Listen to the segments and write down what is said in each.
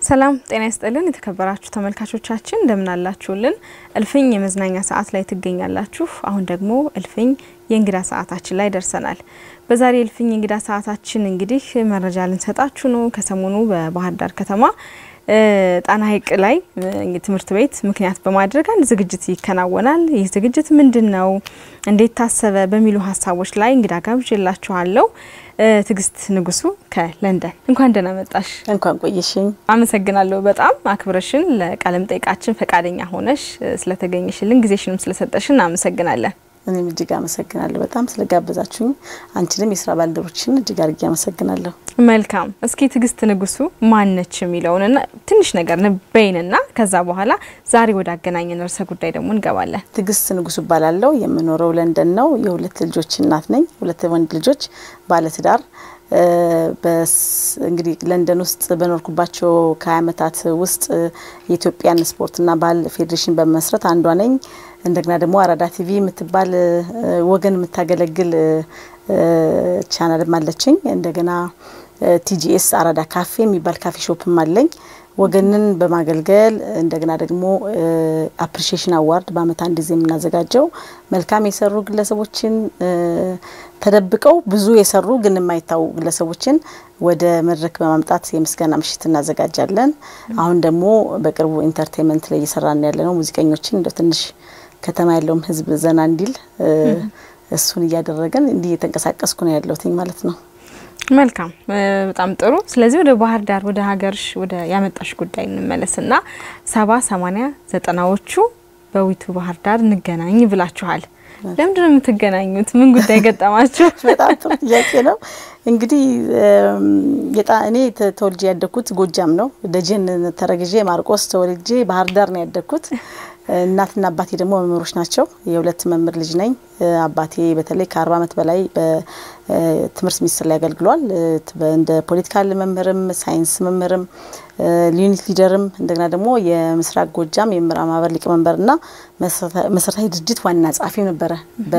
ሰላም ጤና ይስጥልን። የተከበራችሁ ተመልካቾቻችን እንደምን አላችሁልን? እልፍኝ የመዝናኛ ሰዓት ላይ ትገኛላችሁ። አሁን ደግሞ እልፍኝ የእንግዳ ሰዓታችን ላይ ደርሰናል። በዛሬ እልፍኝ የእንግዳ ሰዓታችን እንግዲህ መረጃ ልንሰጣችሁ ነው። ከሰሞኑ በባህር ዳር ከተማ ጣና ሐይቅ ላይ ትምህርት ቤት ምክንያት በማድረግ አንድ ዝግጅት ይከናወናል። ይህ ዝግጅት ምንድን ነው? እንዴት ታሰበ? በሚሉ ሀሳቦች ላይ እንግዳ ጋብዤላችኋለሁ። ትዕግስት ንጉሱ ከለንደን እንኳን ደህና መጣሽ። እንኳን ቆየሽኝ። አመሰግናለሁ በጣም አክብረሽን ለቃለ መጠይቃችን ፈቃደኛ ሆነሽ ስለተገኘሽልን ጊዜሽንም ስለሰጠሽን አመሰግናለን። እኔም እጅግ አመሰግናለሁ በጣም ስለጋበዛችሁኝ። አንቺንም የስራ ባልደረቦችን እጅግ አድርጌ አመሰግናለሁ። መልካም። እስኪ ትዕግስት ንጉሱ ማነች የሚለውንና ትንሽ ነገር ንበይንና ከዛ በኋላ ዛሬ ወደ አገናኘን ርዕሰ ጉዳይ ደግሞ እንገባለን። ትዕግስት ንጉሱ እባላለሁ። የምኖረው ለንደን ነው። የሁለት ልጆች እናት ነኝ። ሁለት ወንድ ልጆች ባለትዳር እንግዲህ ለንደን ውስጥ በኖርኩባቸው ከሀያ ዓመታት ውስጥ የኢትዮጵያን ስፖርትና ባህል ፌዴሬሽን በመመስረት አንዷ ነኝ። እንደገና ደግሞ አራዳ ቲቪ የምትባል ወገን የምታገለግል ቻናልም አለችኝ። እንደገና ቲጂኤስ አራዳ ካፌ የሚባል ካፌ ሾፕም አለኝ። ወገንን በማገልገል እንደገና ደግሞ አፕሪሺዬሽን አዋርድ በአመት አንድ ጊዜ የምናዘጋጀው መልካም የሰሩ ግለሰቦችን ተደብቀው ብዙ የሰሩ ግን የማይታወቁ ግለሰቦችን ወደ መድረክ በማምጣት የምስጋና ምሽት እናዘጋጃለን። አሁን ደግሞ በቅርቡ ኢንተርቴንመንት ላይ እየሰራን ያለ ነው። ሙዚቀኞችን እንደ ትንሽ ከተማ ያለውም ህዝብ ዘና እንዲል እሱን እያደረገን እንዲህ እየተንቀሳቀስኩ ነው ያለሁት ማለት ነው። መልካም በጣም ጥሩ። ስለዚህ ወደ ባህር ዳር ወደ ሀገርሽ ወደ ያመጣሽ ጉዳይ እንመለስና ሰባ ሰማኒያ ዘጠናዎቹ በዊቱ ባህር ዳር እንገናኝ ብላችኋል። ለምንድን ነው የምትገናኙት? ምን ጉዳይ ገጠማችሁ? በጣም ጥሩ ጥያቄ ነው። እንግዲህ እኔ ተወልጄ ያደግኩት ጎጃም ነው። ደጀን ተረግዤ ማርቆስ ተወልጄ ባህር ዳር ነው ያደግኩት። እናትና አባቴ ደግሞ መምህሮች ናቸው። የሁለት መምህር ልጅ ነኝ። አባቴ በተለይ ከአርባ ዓመት በላይ በትምህርት ሚኒስቴር ላይ አገልግሏል። እንደ ፖለቲካል መምህርም ሳይንስ መምህርም ዩኒት ሊደርም እንደገና ደግሞ የምስራቅ ጎጃም የመምህራን ማህበር ሊቀመንበርና መሰረታዊ ድርጅት ዋና ጸሐፊ ነበረ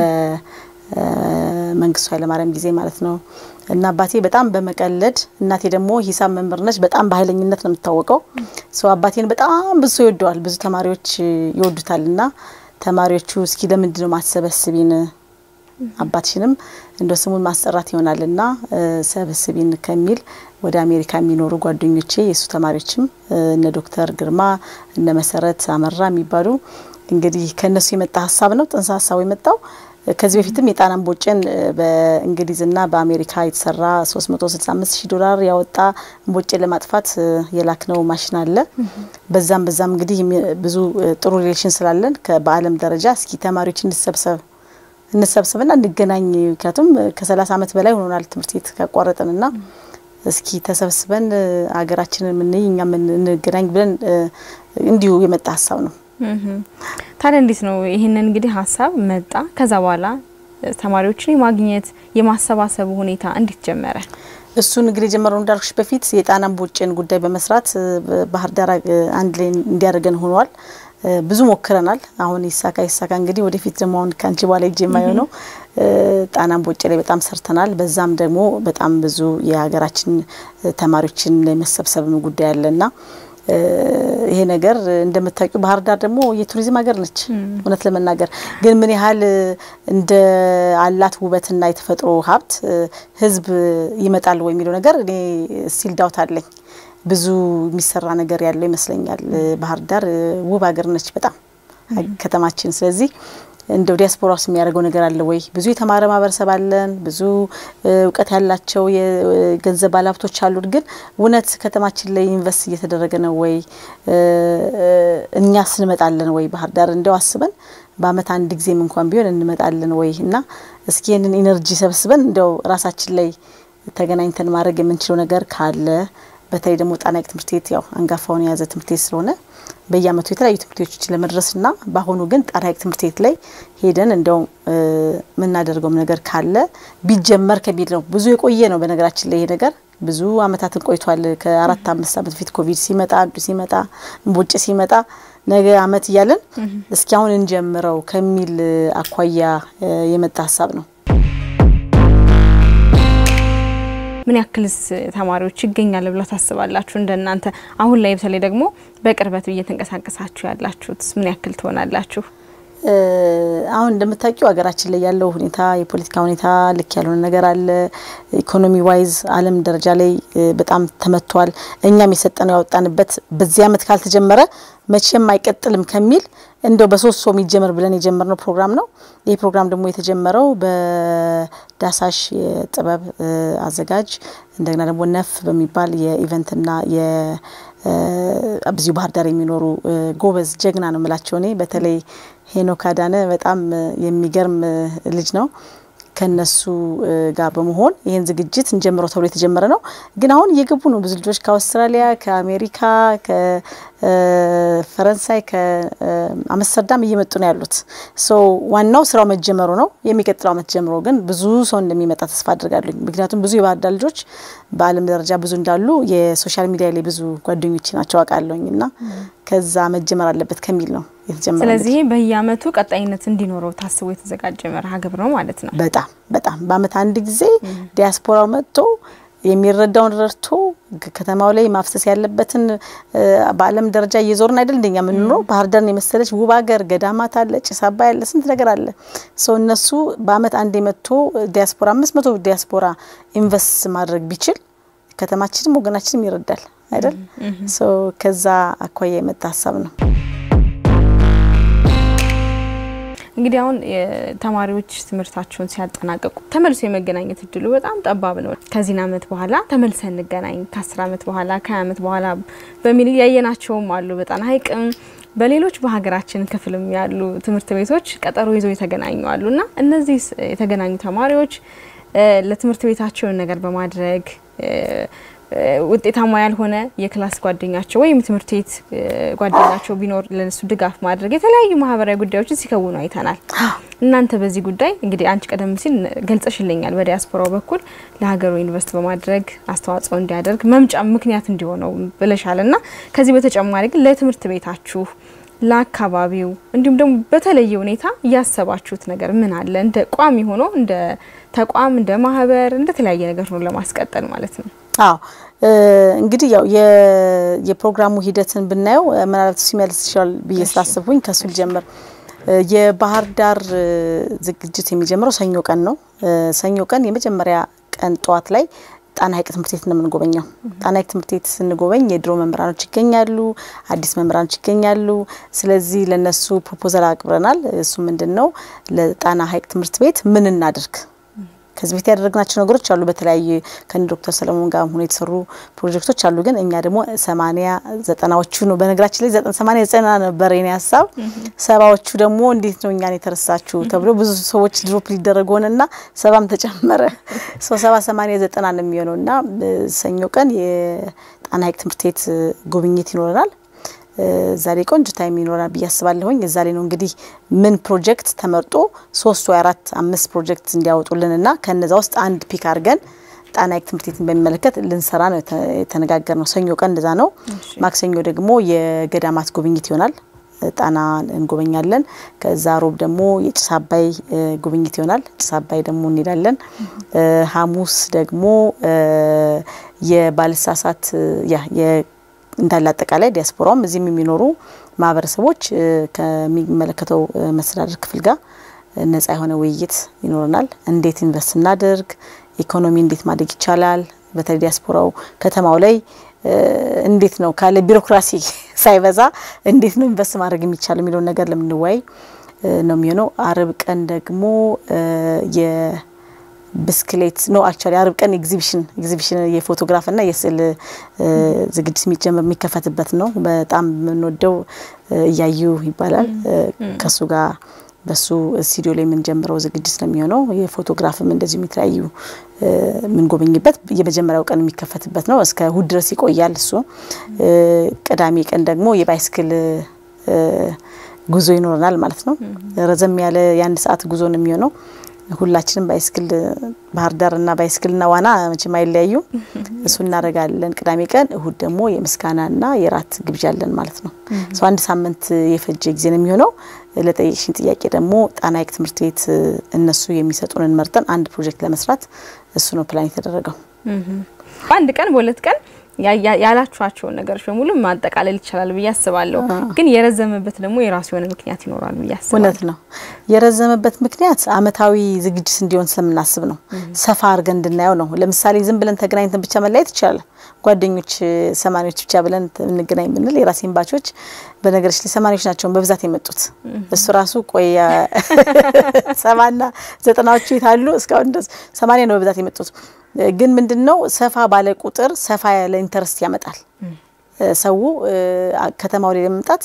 በመንግስቱ ኃይለማርያም ጊዜ ማለት ነው። እና አባቴ በጣም በመቀለድ እናቴ ደግሞ ሂሳብ መምህር ነች። በጣም በኃይለኝነት ነው የምታወቀው። ሰው አባቴን በጣም ብዙ ሰው ይወደዋል፣ ብዙ ተማሪዎች ይወዱታል። እና ተማሪዎቹ እስኪ ለምንድን ነው ማሰበስቢን አባትሽንም እንደ ስሙን ማስጠራት ይሆናል እና ሰበስቢን ከሚል ወደ አሜሪካ የሚኖሩ ጓደኞቼ የእሱ ተማሪዎችም እነ ዶክተር ግርማ እነ መሰረት አመራ የሚባሉ እንግዲህ ከእነሱ የመጣ ሀሳብ ነው። ጥንሰ ሀሳቡ የመጣው ከዚህ በፊትም የጣና እምቦጭን በእንግሊዝና በአሜሪካ የተሰራ 365 ሺህ ዶላር ያወጣ እምቦጭን ለማጥፋት የላክነው ማሽን አለ። በዛም በዛም እንግዲህ ብዙ ጥሩ ሪሌሽን ስላለን በዓለም ደረጃ እስኪ ተማሪዎች እንሰብሰብ እንሰብሰብና እንገናኝ። ምክንያቱም ከ30 ዓመት በላይ ሆኖናል ትምህርት ቤት ካቋረጥንና እስኪ ተሰብስበን ሀገራችንን የምንይ እኛ እንገናኝ ብለን እንዲሁ የመጣ ሀሳብ ነው። ታዲያ እንዴት ነው ይህንን እንግዲህ ሀሳብ መጣ። ከዛ በኋላ ተማሪዎችን የማግኘት የማሰባሰቡ ሁኔታ እንዴት ጀመረ? እሱን እንግዲህ የጀመረው እንዳልኩሽ በፊት የጣና እምቦጭን ጉዳይ በመስራት ባህር ዳር አንድ ላይ እንዲያደርገን ሆኗል። ብዙ ሞክረናል። አሁን ይሳካ ይሳካ እንግዲህ ወደፊት ደግሞ አሁን ከአንቺ በኋላ እጅ የማይሆነው ጣና እምቦጭ ላይ በጣም ሰርተናል። በዛም ደግሞ በጣም ብዙ የሀገራችን ተማሪዎችን የመሰብሰብም ጉዳይ አለና ይሄ ነገር እንደምታውቂው ባህር ዳር ደግሞ የቱሪዝም ሀገር ነች። እውነት ለመናገር ግን ምን ያህል እንደ አላት ውበትና የተፈጥሮ ሀብት ሕዝብ ይመጣል ወይ የሚለው ነገር እኔ ስቲል ዳውት አለኝ። ብዙ የሚሰራ ነገር ያለው ይመስለኛል። ባህር ዳር ውብ ሀገር ነች በጣም ከተማችን። ስለዚህ እንደው ዲያስፖራ ውስጥ የሚያደርገው ነገር አለ ወይ? ብዙ የተማረ ማህበረሰብ አለን። ብዙ እውቀት ያላቸው የገንዘብ ባለሀብቶች አሉን። ግን እውነት ከተማችን ላይ ኢንቨስት እየተደረገ ነው ወይ? እኛስ እንመጣለን ወይ? ባህር ዳር እንደው አስበን በአመት አንድ ጊዜም እንኳን ቢሆን እንመጣለን ወይ? እና እስኪ ይህንን ኢነርጂ ሰብስበን እንደው ራሳችን ላይ ተገናኝተን ማድረግ የምንችለው ነገር ካለ በተለይ ደግሞ ጣና ሐይቅ ትምህርት ቤት ያው አንጋፋውን የያዘ ትምህርት ቤት ስለሆነ በየአመቱ የተለያዩ ትምህርት ቤቶችን ለመድረስና በአሁኑ ግን ጣና ሐይቅ ትምህርት ቤት ላይ ሄደን እንደው የምናደርገውም ነገር ካለ ቢጀመር ከሚል ነው። ብዙ የቆየ ነው በነገራችን ላይ ይሄ ነገር ብዙ አመታትን ቆይቷል። ከአራት አምስት አመት በፊት ኮቪድ ሲመጣ አንዱ ሲመጣ እምቦጭ ሲመጣ ነገ አመት እያለን እስኪ አሁን እንጀምረው ከሚል አኳያ የመጣ ሀሳብ ነው። ምን ያክልስ ተማሪዎች ይገኛል ብላ ታስባላችሁ? እንደናንተ አሁን ላይ በተለይ ደግሞ በቅርበት እየተንቀሳቀሳችሁ ያላችሁት ምን ያክል ትሆናላችሁ? አሁን እንደምታውቂው ሀገራችን ላይ ያለው ሁኔታ የፖለቲካ ሁኔታ ልክ ያልሆነ ነገር አለ። ኢኮኖሚ ዋይዝ ዓለም ደረጃ ላይ በጣም ተመቷል። እኛም የሰጠነው ያወጣንበት በዚህ አመት ካልተጀመረ መቼም አይቀጥልም ከሚል እንደው በሶስት ሰው የሚጀምር ብለን የጀመርነው ፕሮግራም ነው። ይህ ፕሮግራም ደግሞ የተጀመረው በዳሳሽ የጥበብ አዘጋጅ እንደገና ደግሞ ነፍ በሚባል የኢቨንትና በዚሁ ባህር ዳር የሚኖሩ ጎበዝ ጀግና ነው የምላቸው እኔ በተለይ ሄኖክ አዳነ በጣም የሚገርም ልጅ ነው። ከነሱ ጋር በመሆን ይህን ዝግጅት እንጀምረው ተብሎ የተጀመረ ነው። ግን አሁን እየገቡ ነው ብዙ ልጆች ከአውስትራሊያ፣ ከአሜሪካ፣ ከፈረንሳይ፣ ከአምስተርዳም እየመጡ ነው ያሉት። ሶ ዋናው ስራው መጀመሩ ነው። የሚቀጥለው አመት ጀምሮ ግን ብዙ ሰው እንደሚመጣ ተስፋ አድርጋለሁ። ምክንያቱም ብዙ የባህር ዳር ልጆች በዓለም ደረጃ ብዙ እንዳሉ የሶሻል ሚዲያ ላይ ብዙ ጓደኞች ናቸው አውቃለሁኝ እና ከዛ መጀመር አለበት ከሚል ነው የተጀመረ። ስለዚህ በየአመቱ ቀጣይነት እንዲኖረው ታስቦ የተዘጋጀ መርሃ ግብር ነው ማለት ነው። በጣም በጣም በአመት አንድ ጊዜ ዲያስፖራው መጥቶ የሚረዳውን ረድቶ ከተማው ላይ ማፍሰስ ያለበትን በዓለም ደረጃ እየዞርን አይደል እንደኛ የምንኖረው። ባህር ዳርን የመሰለች ውብ ሀገር ገዳማት አለ፣ ጭስ አባይ አለ፣ ስንት ነገር አለ። ሰው እነሱ በአመት አንድ መጥቶ ዲያስፖራ አምስት መቶ ዲያስፖራ ኢንቨስት ማድረግ ቢችል ከተማችንም ወገናችንም ይረዳል አይደል? ሰው ከዛ አኳያ የመጣ ሀሳብ ነው። እንግዲህ አሁን ተማሪዎች ትምህርታቸውን ሲያጠናቀቁ ተመልሶ የመገናኘት እድሉ በጣም ጠባብ ነው። ከዚህን አመት በኋላ ተመልሰን እንገናኝ ከአስር አመት በኋላ ከሀያ አመት በኋላ በሚል ያየናቸውም አሉ። በጣና ሐይቅም በሌሎች በሀገራችን ክፍልም ያሉ ትምህርት ቤቶች ቀጠሮ ይዘው የተገናኙ አሉ እና እነዚህ የተገናኙ ተማሪዎች ለትምህርት ቤታቸውን ነገር በማድረግ ውጤታማ ያልሆነ የክላስ ጓደኛቸው ወይም ትምህርት ቤት ጓደኛቸው ቢኖር ለነሱ ድጋፍ ማድረግ የተለያዩ ማህበራዊ ጉዳዮችን ሲከውኑ አይተናል። እናንተ በዚህ ጉዳይ እንግዲህ አንቺ ቀደም ሲል ገልጸሽልኛል። በዲያስፖራው በኩል ለሀገሩ ኢንቨስት በማድረግ አስተዋጽኦ እንዲያደርግ መምጫ ምክንያት እንዲሆነው ብለሻል እና ከዚህ በተጨማሪ ግን ለትምህርት ቤታችሁ ለአካባቢው እንዲሁም ደግሞ በተለየ ሁኔታ እያሰባችሁት ነገር ምን አለ? እንደ ቋሚ ሆኖ እንደ ተቋም እንደ ማህበር እንደ ተለያየ ነገር ነው ለማስቀጠል ማለት ነው። አዎ እንግዲህ ያው የፕሮግራሙ ሂደትን ብናየው ምናልባት ሲመልስ ይችላል ብዬ ስላስብኩኝ ከሱ ልጀምር። የባህር ዳር ዝግጅት የሚጀምረው ሰኞ ቀን ነው። ሰኞ ቀን የመጀመሪያ ቀን ጠዋት ላይ ጣና ሐይቅ ትምህርት ቤት ነው የምንጎበኘው። ጣና ሐይቅ ትምህርት ቤት ስንጎበኝ የድሮ መምህራኖች ይገኛሉ፣ አዲስ መምህራኖች ይገኛሉ። ስለዚህ ለነሱ ፕሮፖዛል አቅርበናል። እሱ ምንድን ነው ለጣና ሐይቅ ትምህርት ቤት ምን እናድርግ ከዚህ በፊት ያደረግናቸው ነገሮች አሉ። በተለያየ ከነ ዶክተር ሰለሞን ጋር ሆኖ የተሰሩ ፕሮጀክቶች አሉ። ግን እኛ ደግሞ ሰማኒያ ዘጠናዎቹ ነው በነገራችን ላይ ሰማኒያ ዘጠና ነበር የኔ ሀሳብ። ሰባዎቹ ደግሞ እንዴት ነው እኛን የተረሳችሁ ተብሎ ብዙ ሰዎች ድሮፕ ሊደረግ ሆነና ሰባም ተጨመረ። ሰባ ሰማኒያ ዘጠና ነው የሚሆነው እና ሰኞ ቀን የጣና ሐይቅ ትምህርት ቤት ጉብኝት ይኖረናል። ዛሬ ቆንጆ ታይም ይኖራል ብዬ አስባለሁኝ። እዛ ላይ ነው እንግዲህ ምን ፕሮጀክት ተመርጦ ሶስት ወይ አራት አምስት ፕሮጀክት እንዲያወጡልን እና ከነዛ ውስጥ አንድ ፒክ አድርገን ጣና ሐይቅ ትምህርት ቤትን በሚመለከት ልንሰራ ነው የተነጋገር ነው። ሰኞ ቀን እንደዛ ነው። ማክሰኞ ደግሞ የገዳማት ጉብኝት ይሆናል። ጣና እንጎበኛለን። ከዛ ሮብ ደግሞ የጭስ አባይ ጉብኝት ይሆናል። ጭስ አባይ ደግሞ እንሄዳለን። ሐሙስ ደግሞ የባልሳሳት ያ እንዳለ አጠቃላይ ዲያስፖራውም እዚህም የሚኖሩ ማህበረሰቦች ከሚመለከተው መስተዳድር ክፍል ጋር ነጻ የሆነ ውይይት ይኖረናል። እንዴት ኢንቨስት እናድርግ፣ ኢኮኖሚ እንዴት ማደግ ይቻላል፣ በተለይ ዲያስፖራው ከተማው ላይ እንዴት ነው ካለ ቢሮክራሲ ሳይበዛ እንዴት ነው ኢንቨስት ማድረግ የሚቻል የሚለውን ነገር ለምንወያይ ነው የሚሆነው። አርብ ቀን ደግሞ ብስክሌት ነው አክቹዋሊ አርብ ቀን ኤግዚቢሽን ኤግዚቢሽን የፎቶግራፍና የስዕል ዝግጅት የሚጀምር የሚከፈትበት ነው። በጣም የምንወደው እያዩ ይባላል። ከሱ ጋር በሱ ስቱዲዮ ላይ የምንጀምረው ዝግጅት ነው የሚሆነው። የፎቶግራፍም እንደዚሁ የተለያዩ የምንጎበኝበት የመጀመሪያው ቀን የሚከፈትበት ነው። እስከ እሁድ ድረስ ይቆያል እሱ። ቅዳሜ ቀን ደግሞ የባይስክል ጉዞ ይኖረናል ማለት ነው። ረዘም ያለ የአንድ ሰዓት ጉዞ ነው የሚሆነው። ሁላችንም ባይስክል ባህር ዳርና ባይስክልና ዋና መቼም አይለያዩ። እሱ እናደርጋለን ቅዳሜ ቀን። እሁድ ደግሞ የምስጋናና የራት ግብዣ አለን ማለት ነው። ሰው አንድ ሳምንት የፈጀ ጊዜ ነው የሚሆነው። ለጠየቅሽኝ ጥያቄ ደግሞ ጣና ሐይቅ ትምህርት ቤት እነሱ የሚሰጡንን መርጠን አንድ ፕሮጀክት ለመስራት እሱ ነው ፕላን የተደረገው። በአንድ ቀን በሁለት ቀን ያላችኋቸውን ነገሮች በሙሉ ማጠቃለል ይቻላል ብዬ አስባለሁ። ግን የረዘመበት ደግሞ የራሱ የሆነ ምክንያት ይኖራል ብዬ አስባለሁ። እውነት ነው። የረዘመበት ምክንያት አመታዊ ዝግጅት እንዲሆን ስለምናስብ ነው። ሰፋ አድርገን እንድናየው ነው። ለምሳሌ ዝም ብለን ተገናኝተን ብቻ መለያየት ይቻላል። ጓደኞች ሰማኒዎች ብቻ ብለን እንገናኝ ብንል የራሴን ባቾች በነገሮች ላይ ሰማኒዎች ናቸው በብዛት የመጡት። እሱ ራሱ ቆይ ሰባና ዘጠናዎቹ የታሉ እስካሁን ድረስ ሰማኒያ ነው በብዛት የመጡት። ግን ምንድን ነው ሰፋ ባለ ቁጥር ሰፋ ያለ ኢንተረስት ያመጣል። ሰው ከተማው ላይ ለመምጣት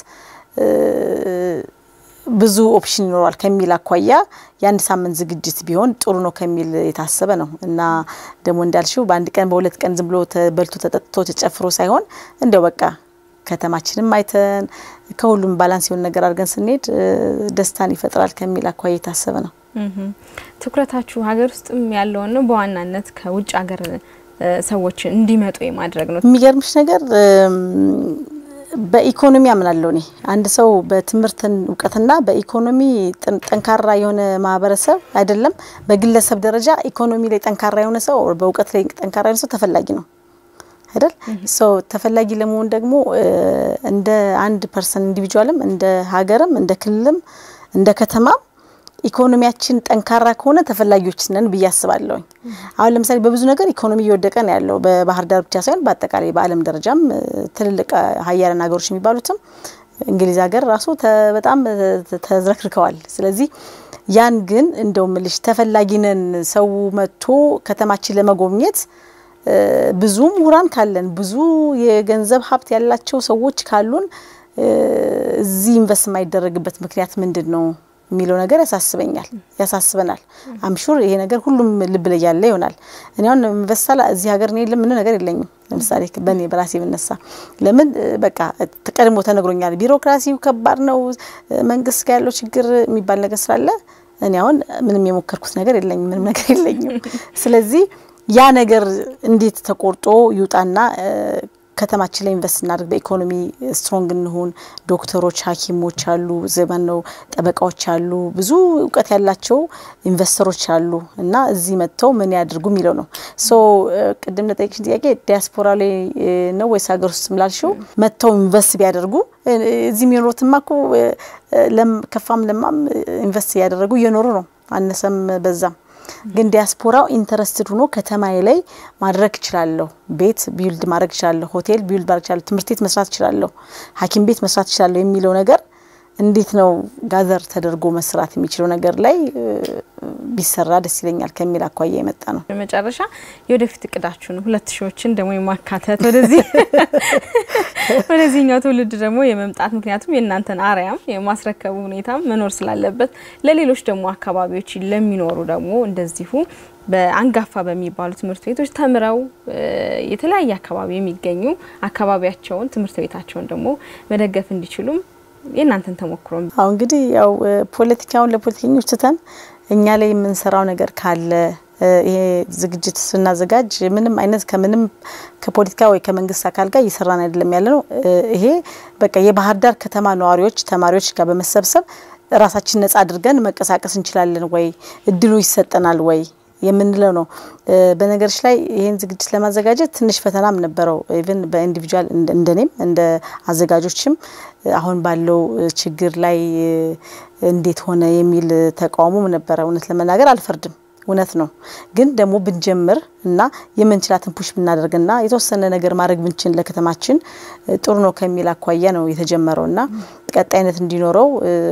ብዙ ኦፕሽን ይኖረዋል ከሚል አኳያ የአንድ ሳምንት ዝግጅት ቢሆን ጥሩ ነው ከሚል የታሰበ ነው እና ደግሞ እንዳልሽው በአንድ ቀን በሁለት ቀን ዝም ብሎ ተበልቶ ተጠጥቶ ተጨፍሮ ሳይሆን እንደው በቃ ከተማችንም አይተን ከሁሉም ባላንስ የሆነ ነገር አድርገን ስንሄድ ደስታን ይፈጥራል ከሚል አኳያ የታሰበ ነው። ትኩረታችሁ ሀገር ውስጥም ያለውን ነው በዋናነት ከውጭ ሀገር ሰዎች እንዲመጡ የማድረግ ነው። የሚገርምሽ ነገር በኢኮኖሚ አምናለሁ እኔ አንድ ሰው በትምህርትን እውቀትና በኢኮኖሚ ጠንካራ የሆነ ማህበረሰብ አይደለም፣ በግለሰብ ደረጃ ኢኮኖሚ ላይ ጠንካራ የሆነ ሰው በእውቀት ላይ ጠንካራ የሆነ ሰው ተፈላጊ ነው አይደል? ሰው ተፈላጊ ለመሆን ደግሞ እንደ አንድ ፐርሰን ኢንዲቪጁዋልም እንደ ሀገርም እንደ ክልልም እንደ ከተማም ኢኮኖሚያችን ጠንካራ ከሆነ ተፈላጊዎች ነን ብዬ አስባለሁኝ። አሁን ለምሳሌ በብዙ ነገር ኢኮኖሚ እየወደቀ ነው ያለው በባህር ዳር ብቻ ሳይሆን በአጠቃላይ በዓለም ደረጃም ትልልቅ ሀያላን ሀገሮች የሚባሉትም እንግሊዝ ሀገር ራሱ በጣም ተዝረክርከዋል። ስለዚህ ያን ግን እንደው ምልሽ ተፈላጊ ነን ሰው መጥቶ ከተማችን ለመጎብኘት ብዙ ምሁራን ካለን ብዙ የገንዘብ ሀብት ያላቸው ሰዎች ካሉን እዚህ ኢንቨስት የማይደረግበት ምክንያት ምንድን ነው የሚለው ነገር ያሳስበኛል፣ ያሳስበናል። አምሹር ይሄ ነገር ሁሉም ልብ ላይ ያለ ይሆናል። እኔ አሁን ኢንቨስታላ እዚህ ሀገር እኔ ምንም ነገር የለኝም። ለምሳሌ በእኔ በራሴ ብነሳ ለምን በቃ ቀድሞ ተነግሮኛል። ቢሮክራሲው ከባድ ነው፣ መንግስት ጋር ያለው ችግር የሚባል ነገር ስላለ እኔ አሁን ምንም የሞከርኩት ነገር የለኝም፣ ምንም ነገር የለኝም። ስለዚህ ያ ነገር እንዴት ተቆርጦ ይውጣና ከተማችን ላይ ኢንቨስት እናድርግ፣ በኢኮኖሚ ስትሮንግ እንሁን። ዶክተሮች፣ ሐኪሞች አሉ፣ ዘመን ነው ጠበቃዎች አሉ፣ ብዙ እውቀት ያላቸው ኢንቨስተሮች አሉ እና እዚህ መጥተው ምን ያድርጉ የሚለው ነው። ሶ ቅድም ለጠየቅሽን ጥያቄ ዲያስፖራ ላይ ነው ወይስ ሀገር ውስጥ ምላልሽው መጥተው ኢንቨስት ቢያደርጉ እዚህ የሚኖሩትማ እኮ ከፋም ለማም ኢንቨስት እያደረጉ እየኖሩ ነው፣ አነሰም በዛም ግን ዲያስፖራው ኢንተረስትድ ሆኖ ከተማዬ ላይ ማድረግ እችላለሁ፣ ቤት ቢውልድ ማድረግ እችላለሁ፣ ሆቴል ቢውልድ ማድረግ እችላለሁ፣ ትምህርት ቤት መስራት እችላለሁ፣ ሐኪም ቤት መስራት እችላለሁ የሚለው ነገር እንዴት ነው ጋዘር ተደርጎ መስራት የሚችለው ነገር ላይ ቢሰራ ደስ ይለኛል ከሚል አኳያ የመጣ ነው። በመጨረሻ የወደፊት እቅዳችሁ ነው ሁለት ሺዎችን ደግሞ የማካተት ወደዚህ ወደዚህኛው ትውልድ ደግሞ የመምጣት ምክንያቱም የእናንተን አርያም የማስረከቡ ሁኔታም መኖር ስላለበት ለሌሎች ደግሞ አካባቢዎች ለሚኖሩ ደግሞ እንደዚሁ በአንጋፋ በሚባሉ ትምህርት ቤቶች ተምረው የተለያየ አካባቢ የሚገኙ አካባቢያቸውን ትምህርት ቤታቸውን ደግሞ መደገፍ እንዲችሉም የእናንተን ተሞክሮ አሁ እንግዲህ ያው ፖለቲካውን ለፖለቲከኞች ትተን እኛ ላይ የምንሰራው ነገር ካለ ይሄ ዝግጅት ስናዘጋጅ ምንም አይነት ከምንም ከፖለቲካ ወይ ከመንግስት አካል ጋር እየሰራን አይደለም ያለ ነው። ይሄ በቃ የባህር ዳር ከተማ ነዋሪዎች፣ ተማሪዎች ጋር በመሰብሰብ ራሳችን ነጻ አድርገን መንቀሳቀስ እንችላለን ወይ እድሉ ይሰጠናል ወይ የምንለው ነው። በነገሮች ላይ ይህን ዝግጅት ለማዘጋጀት ትንሽ ፈተናም ነበረው። ኢቭን በኢንዲቪጁዋል እንደኔም እንደ አዘጋጆችም አሁን ባለው ችግር ላይ እንዴት ሆነ የሚል ተቃውሞም ነበረ። እውነት ለመናገር አልፈርድም፣ እውነት ነው። ግን ደግሞ ብንጀምር እና የምንችላትን ፑሽ ብናደርግና የተወሰነ ነገር ማድረግ ብንችል ለከተማችን ጥሩ ነው ከሚል አኳያ ነው የተጀመረው እና ቀጣይነት እንዲኖረው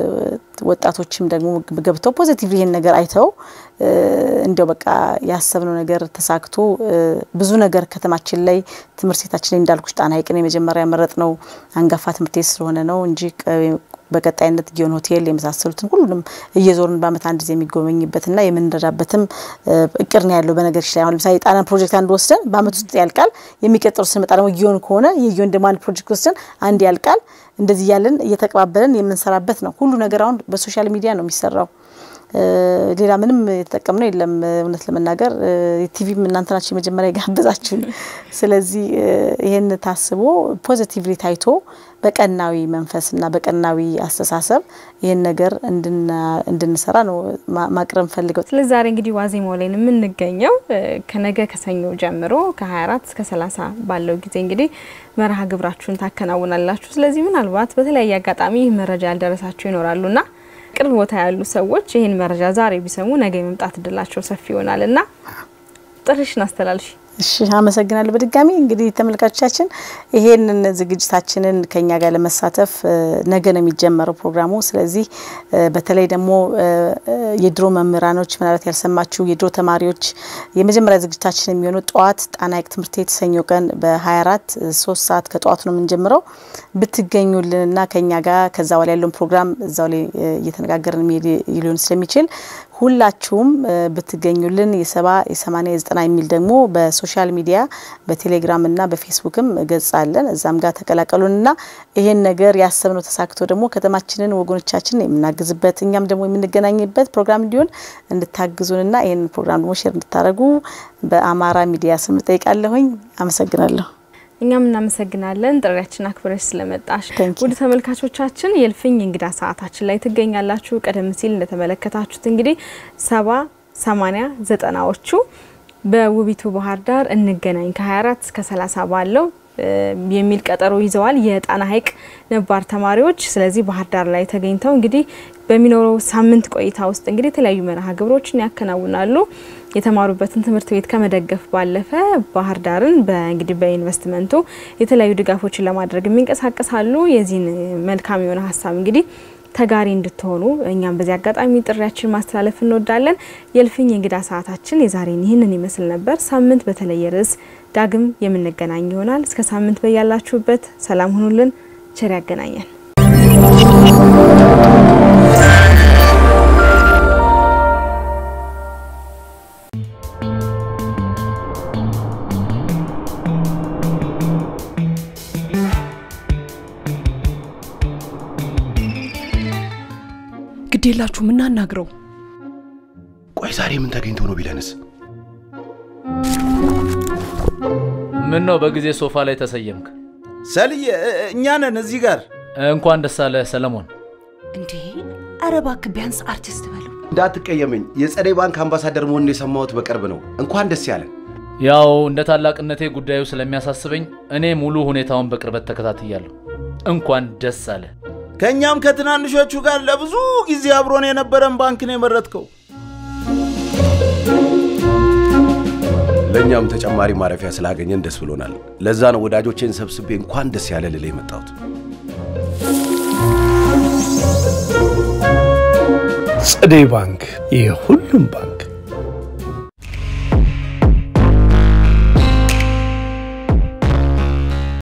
ወጣቶችም ደግሞ ገብተው ፖዚቲቭ ይሄን ነገር አይተው እንደው በቃ ያሰብነው ነገር ተሳክቶ ብዙ ነገር ከተማችን ላይ ትምህርት ቤታችን ላይ እንዳልኩሽ ጣና ሐይቅን የመጀመሪያ ያመረጥ ነው አንጋፋ ትምህርት ቤት ስለሆነ ነው እንጂ በቀጣይነት ጊዮን ሆቴል የመሳሰሉትን ሁሉንም እየዞርን በአመት አንድ ጊዜ የሚጎበኝበትና የምንረዳበትም እቅድ ነው ያለው። በነገሮች ላይ አሁን ለምሳሌ የጣናን ፕሮጀክት አንድ ወስደን በአመት ውስጥ ያልቃል። የሚቀጥሉ ስንመጣ ደግሞ ጊዮን ከሆነ የጊዮን ደግሞ አንድ ፕሮጀክት ወስደን አንድ ያልቃል። እንደዚህ እያለን እየተቀባበለን የምንሰራበት ነው። ሁሉ ነገር አሁን በሶሻል ሚዲያ ነው የሚሰራው። ሌላ ምንም የተጠቀምነው የለም። እውነት ለመናገር ቲቪም እናንተ ናችሁ የመጀመሪያ የጋበዛችሁን። ስለዚህ ይህን ታስቦ ፖዚቲቭሊ ታይቶ በቀናዊ መንፈስና በቀናዊ አስተሳሰብ ይህን ነገር እንድንሰራ ነው ማቅረብ ፈልገው። ስለዚህ ዛሬ እንግዲህ ዋዜማው ላይ የምንገኘው ከነገ ከሰኞ ጀምሮ ከ24 እስከ 30 ባለው ጊዜ እንግዲህ መርሃ ግብራችሁን ታከናውናላችሁ። ስለዚህ ምናልባት በተለያየ አጋጣሚ ይህ መረጃ ያልደረሳቸው ይኖራሉና ቅርብ ቦታ ያሉ ሰዎች ይህን መረጃ ዛሬ ቢሰሙ ነገ የመምጣት እድላቸው ሰፊ ይሆናል እና ጥሪሽን አስተላልፊ። እሺ አመሰግናለሁ። በድጋሚ እንግዲህ ተመልካቾቻችን ይሄንን ዝግጅታችንን ከኛ ጋር ለመሳተፍ ነገ ነው የሚጀመረው ፕሮግራሙ። ስለዚህ በተለይ ደግሞ የድሮ መምህራኖች ምናልባት ያልሰማችሁ የድሮ ተማሪዎች የመጀመሪያ ዝግጅታችን የሚሆነው ጠዋት ጣና ሐይቅ ትምህርት ቤት ሰኞ ቀን በ24 ሶስት ሰዓት ከጠዋቱ ነው የምንጀምረው። ብትገኙልንና ከኛ ጋር ከዛ በኋላ ያለውን ፕሮግራም እዛው ላይ እየተነጋገርን የሚሄድ ሊሆን ስለሚችል ሁላችሁም ብትገኙልን የሰባ የሰማኒያ የዘጠና የሚል ደግሞ በሶሻል ሚዲያ በቴሌግራም እና በፌስቡክም ገጽ አለን። እዛም ጋር ተቀላቀሉንና ይሄን ነገር ያሰብነው ተሳክቶ ደግሞ ከተማችንን ወገኖቻችን የምናግዝበት እኛም ደግሞ የምንገናኝበት ፕሮግራም እንዲሆን እንድታግዙንና ይህን ፕሮግራም ደግሞ ሼር እንድታደርጉ በአማራ ሚዲያ ስም ጠይቃለሁኝ። አመሰግናለሁ። እኛም እናመሰግናለን ጥሪያችን አክብረሽ ስለመጣሽ። ውድ ተመልካቾቻችን የእልፍኝ እንግዳ ሰዓታችን ላይ ትገኛላችሁ። ቀደም ሲል እንደተመለከታችሁት እንግዲህ ሰባ ሰማኒያ ዘጠናዎቹ በውቢቱ ባህር ዳር እንገናኝ ከ24 እስከ 30 ባለው የሚል ቀጠሮ ይዘዋል የጣና ሐይቅ ነባር ተማሪዎች። ስለዚህ ባህር ዳር ላይ ተገኝተው እንግዲህ በሚኖረው ሳምንት ቆይታ ውስጥ እንግዲህ የተለያዩ መርሃ ግብሮችን ያከናውናሉ። የተማሩበትን ትምህርት ቤት ከመደገፍ ባለፈ ባህር ዳርን በእንግዲህ በኢንቨስትመንቱ የተለያዩ ድጋፎችን ለማድረግ የሚንቀሳቀሳሉ። የዚህን መልካም የሆነ ሀሳብ እንግዲህ ተጋሪ እንድትሆኑ እኛም በዚህ አጋጣሚ ጥሪያችን ማስተላለፍ እንወዳለን። የእልፍኝ እንግዳ ሰዓታችን የዛሬን ይህንን ይመስል ነበር። ሳምንት በተለየ ርዕስ ዳግም የምንገናኝ ይሆናል። እስከ ሳምንት በያላችሁበት ሰላም ሁኑልን። ቸር ያገናኘን። ግዴላችሁ ምናናግረው ቆይ ዛሬ ምን ተገኝቶ ነው ቢለንስ? ምን ነው በጊዜ ሶፋ ላይ ተሰየምክ? ሰልዬ እኛ ነን እዚህ ጋር። እንኳን ደስ አለህ ሰለሞን። እንዴ! ኧረ እባክህ ቢያንስ አርቲስት በለው። እንዳትቀየመኝ፣ የጸደይ ባንክ አምባሳደር መሆኑን የሰማሁት በቅርብ ነው። እንኳን ደስ ያለን። ያው እንደ ታላቅነቴ ጉዳዩ ስለሚያሳስበኝ እኔ ሙሉ ሁኔታውን በቅርበት ተከታትያለሁ። እንኳን ደስ አለ። ከእኛም ከትናንሾቹ ጋር ለብዙ ጊዜ አብሮን የነበረን ባንክ ነው የመረጥከው። ለእኛም ተጨማሪ ማረፊያ ስላገኘን ደስ ብሎናል። ለዛ ነው ወዳጆቼን ሰብስቤ እንኳን ደስ ያለ ልል የመጣሁት። ጸደይ ባንክ የሁሉም ባንክ